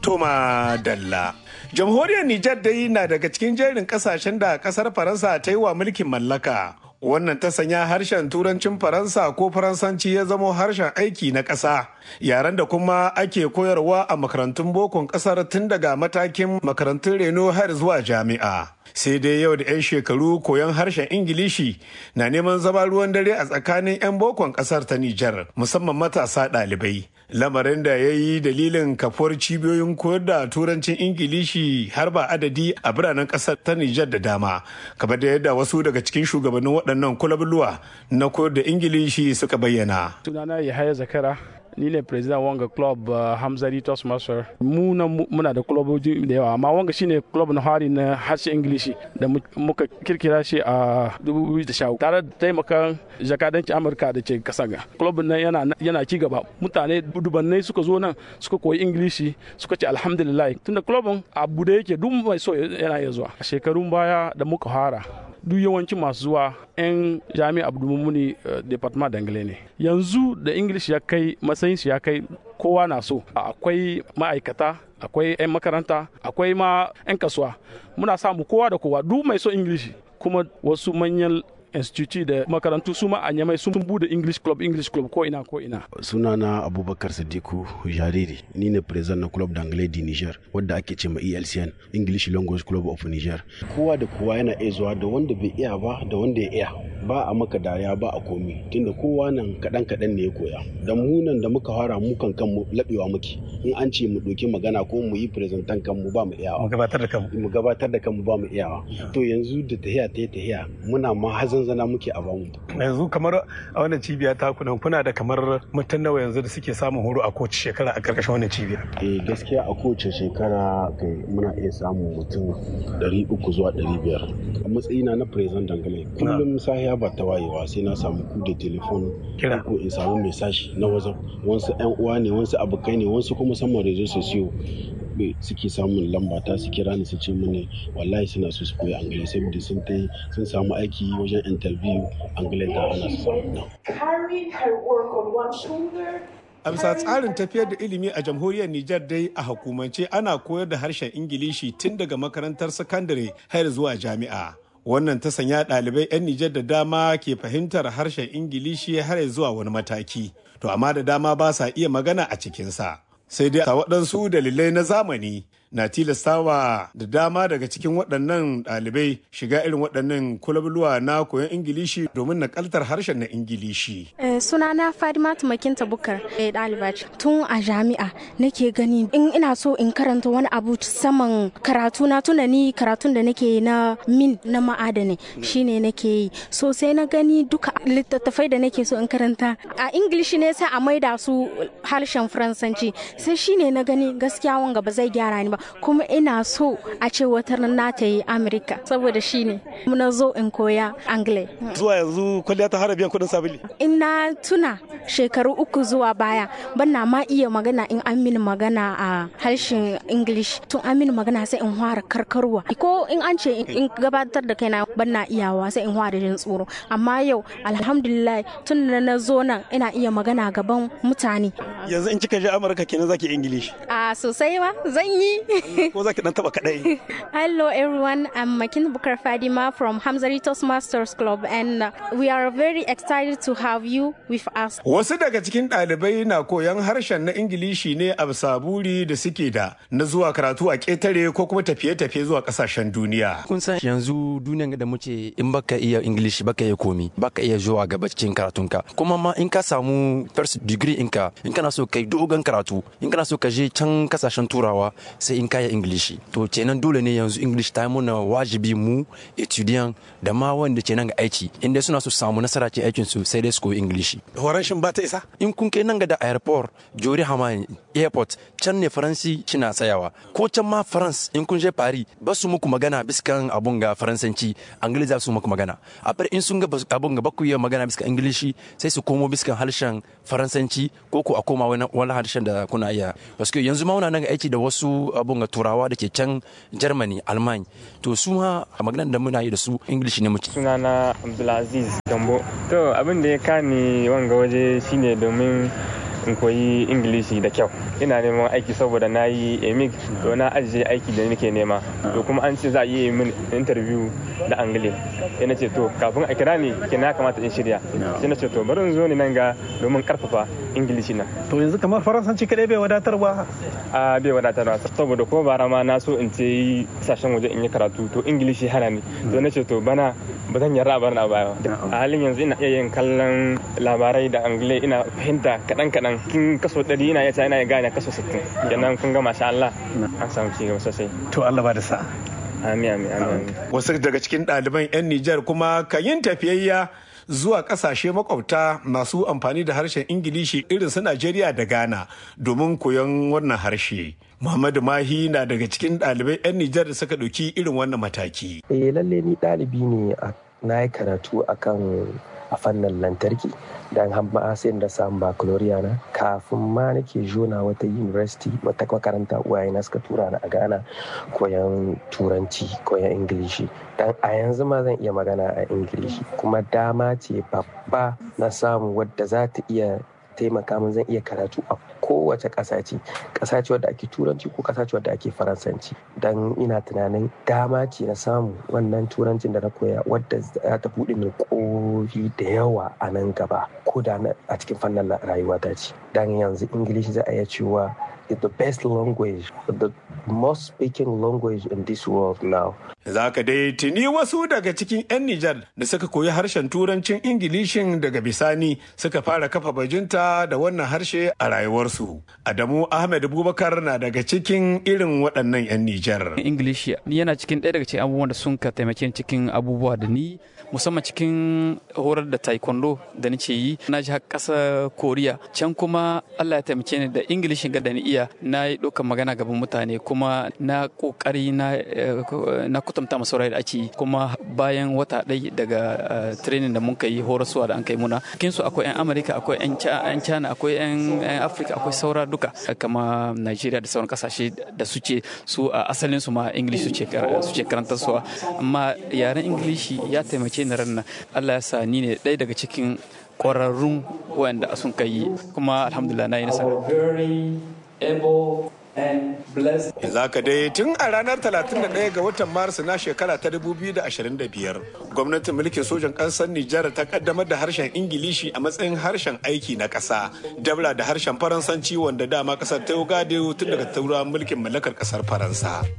Toma Dalla. Jamhuriyar Nijar dai na daga cikin jerin kasashen da kasar Faransa ta yi wa mulkin mallaka. Wannan ta sanya harshen turancin Faransa ko Faransanci ya zamo harshen aiki na ƙasa. Yaren da kuma ake koyarwa a makarantun bokon ƙasar tun daga matakin makarantun reno har zuwa jami'a. Sai dai yau da 'yan shekaru koyon harshen Ingilishi na neman zama ruwan dare a tsakanin 'yan bokon ƙasar ta Nijar, musamman matasa ɗalibai. lamarin da ya yi dalilin kafuwar cibiyoyin koyar da turancin ingilishi har ba adadi a biranen kasar ta nijar da dama kamar da yadda wasu daga cikin shugabannin waɗannan kulabuluwa na koyar da ingilishi suka bayyana sunana yahaya zakara ni ne president wanga club uh, hamzari toastmaster mu na muna da clubobi da yawa amma wanga shine club na hari na harshen ingilishi da muka kirkira shi a 2010 tare da taimakon jakadancin amurka da ke kasa ga club nan yana yana ci gaba mutane dubannai suka zo nan suka koyi ingilishi suka ce alhamdulillah tunda clubin abu da yake duk mai so yana iya zuwa shekarun baya da muka fara duk yawanci masu zuwa 'yan jami'a abdulmumuni department dangale ne yanzu da english ya kai matsayin ya kai kowa na so akwai ma'aikata akwai 'yan makaranta akwai ma 'yan kasuwa muna samu kowa da kowa duk mai so english kuma wasu manyan institute da makarantu su ma a nyamai sun bude english club english club ko ina ko ina sunana abubakar sadiku jariri ni ne president na club d'anglais di niger wadda ake ce ma elcn english language club of niger kowa da kowa yana iya zuwa da wanda bai iya ba da wanda ya iya ba a maka dariya ba a komi tunda kowa nan kaɗan kaɗan ne ya koya da mu nan da muka fara mu kan kanmu laɓewa muke in an ce mu ɗauki magana ko mu yi presentan kanmu ba mu iyawa mu gabatar da kanmu mu gabatar da kanmu ba mu iyawa to yanzu da tahiya ta tahiya muna ma hazan zana muke a bamu yanzu kamar a wannan cibiya ta kuna kuna da kamar mutum nawa yanzu da suke samun horo a kowace shekara a karkashin wannan cibiya eh gaskiya a kowace shekara kai muna iya samun mutum 300 zuwa 500 a matsayina na president dangane kullum sahiya ba ta wayewa sai na samu ku da telefon ko in samu message na wajen wasu yan uwa ne wasu abokai ne wasu kuma saman rezo sosiyo suke samun lamba ta su kira ni su ce mini wallahi suna so su koyi angale saboda sun ta sun samu aiki wajen interview angale da ana su samu A bisa tsarin tafiyar da ilimi a jamhuriyar Nijar dai a hukumance ana koyar da harshen Ingilishi tun daga makarantar sakandare har zuwa jami'a. Wannan ta sanya ɗalibai 'yan Nijar da dama ke fahimtar harshen Ingilishi har zuwa wani mataki. To amma da dama ba sa iya magana a cikinsa. Sai dai a waɗansu dalilai na zamani na tilastawa da dama daga cikin waɗannan ɗalibai shiga irin waɗannan kulabluwa na koyon ingilishi domin nakaltar harshen na ingilishi. sunana fadima tumakinta bukar ɗaliba ce tun a jami'a nake gani in ina so in karanta wani abu saman karatu na tuna ni karatun da nake na min na ma'adani shine nake yi so sai na gani duka littattafai da nake so in karanta a ingilishi ne sai a maida su harshen faransanci sai shine na gani gaskiya wanga ba zai gyara ni ba kuma ina so a ce wata na ta yi amurka saboda shi ne na zo in koya angle zuwa yanzu kwalliya ta hara biyan kudin sabili in na tuna shekaru uku zuwa baya ban na ma iya magana in an mini magana a harshen english tun an mini magana sai in fara karkarwa ko in an ce in gabatar da kaina ban na iyawa sai in fara jin tsoro amma yau alhamdulillah tun da na zo nan ina iya magana gaban mutane yanzu in kika je amurka kenan zaki english a sosai ma zan yi ko zaki dan taba kadai hello everyone i'm makin bukar fadima from hamzari toastmasters club and we are very excited to have you with us wasu daga cikin ɗalibai na koyon harshen na ingilishi ne a bisa buri da suke da na zuwa karatu a ƙetare ko kuma tafiye-tafiye zuwa ƙasashen duniya kun san yanzu duniyan da muke in baka iya ingilishi baka iya komi baka iya zuwa gaba cikin karatunka kuma ma in ka samu first degree inka in kana so kai dogon karatu in kana so ka je can kasashen turawa sai in kaya ingilishi to kenan dole ne yanzu english ta muna wajibi mu etudiant da ma wanda ke nan ga aiki inda suna so samu nasara ce aikin su sai dai su koyi ingilishi horon shin ba ta isa in kun kai nan ga da airport jori hamani airport can ne faransi cina tsayawa ko can ma france in kun je paris ba su muku magana biskan abun ga faransanci angili za su muku magana a in sun ga abun ga baku iya magana biskan ingilishi sai su komo biskan harshen faransanci ko ko a koma wani harshen da kuna iya paske yanzu ma muna nan ga aiki da wasu abun ga turawa da ke can germany alman to su ma a maganar da muna yi da su english ne muke sunana abdulaziz gambo to abin da ya kani wanga waje shine domin in koyi ingilishi da kyau ina neman aiki saboda na yi emig to na ajiye aiki da nake nema to kuma an ce za a yi min interview da angile sai na ce to kafin a kira ni ke na kamata in shirya sai na ce to bari in zo ni nan ga domin karfafa ingilishi na to yanzu kamar faransanci kadai bai wadatar ba a bai wadatar ba saboda ko bara ma na so in ce sashen waje in yi karatu to ingilishi hana ni to na ce to bana ba zan yarda a bar na baya a halin yanzu ina iya yin kallon labarai da angile ina fahimta kaɗan kaɗan kin kaso ɗari ina iya ina gane kaso sittin kenan kun ga masha Allah an samu ci gaba sosai to Allah ba da sa amin amin amin wasu daga cikin ɗaliban 'yan Nijar kuma kan yin tafiyayya zuwa kasashe makwabta masu amfani da harshen ingilishi irin su Najeriya da Ghana domin koyon wannan harshe. Muhammadu Mahi na daga cikin ɗalibai 'yan Nijar da suka ɗauki irin wannan mataki. Eh lalle ni ɗalibi ne na yi karatu akan a fannin lantarki don hamma sai da samun baccalaureate na kafin ma nake jona wata university wata makaranta uwaye na suka tura ni a Ghana koyan turanci koyan ingilishi dan a yanzu ma zan iya magana a ingilishi kuma dama ce babba na samu wadda za ta iya taimaka min zan iya karatu a kowace ƙasa ce ƙasa ce wadda ake turanci ko ƙasa ce wadda ake faransanci don ina tunanin dama ce na samu wannan turancin da na koya wadda za ta buɗe min ƙofi da yawa a nan gaba ko da a cikin fannin rayuwa ta ce don yanzu ingilishi za a iya cewa is the best language the most speaking language in this world now Za ka dai tuni wasu daga cikin 'yan Nijar da suka koyi harshen turancin Ingilishin daga bisani suka fara kafa bajinta da wannan harshe a rayuwarsu. Adamu Ahmed Bubakar na daga cikin irin waɗannan 'yan Nijar. Ingilishi yana cikin ɗaya daga cikin abubuwan da sun ka taimake cikin abubuwa da ni musamman cikin horar da taekwondo da ni ce yi na ji ƙasa koriya can kuma allah ya taimake ni da ingilishin ga da ni iya na yi ɗaukar magana gaban mutane kuma na ƙoƙari na kwatanta masaurai da ake yi kuma bayan wata ɗai daga training da mun yi horaswa da an kai muna cikin su akwai 'yan amurka akwai 'yan china akwai 'yan afirka akwai saura duka kama nigeria da sauran kasashe da suke su a asalin su ma english suke karantar suwa amma yaren ingilishi ya taimake ni ran allah ya sa ni ne ɗaya daga cikin ƙwararrun wanda sun kai kuma alhamdulillah na yi nasara Za ka dai tun a ranar 31 ga watan Maris na shekara ta 2025 gwamnatin mulkin sojan ƙasar Nijar ta kaddamar da harshen Ingilishi a matsayin harshen aiki na ƙasa dabla da harshen Faransanci wanda dama ƙasar ta yi tun daga turawan mulkin mallakar ƙasar Faransa.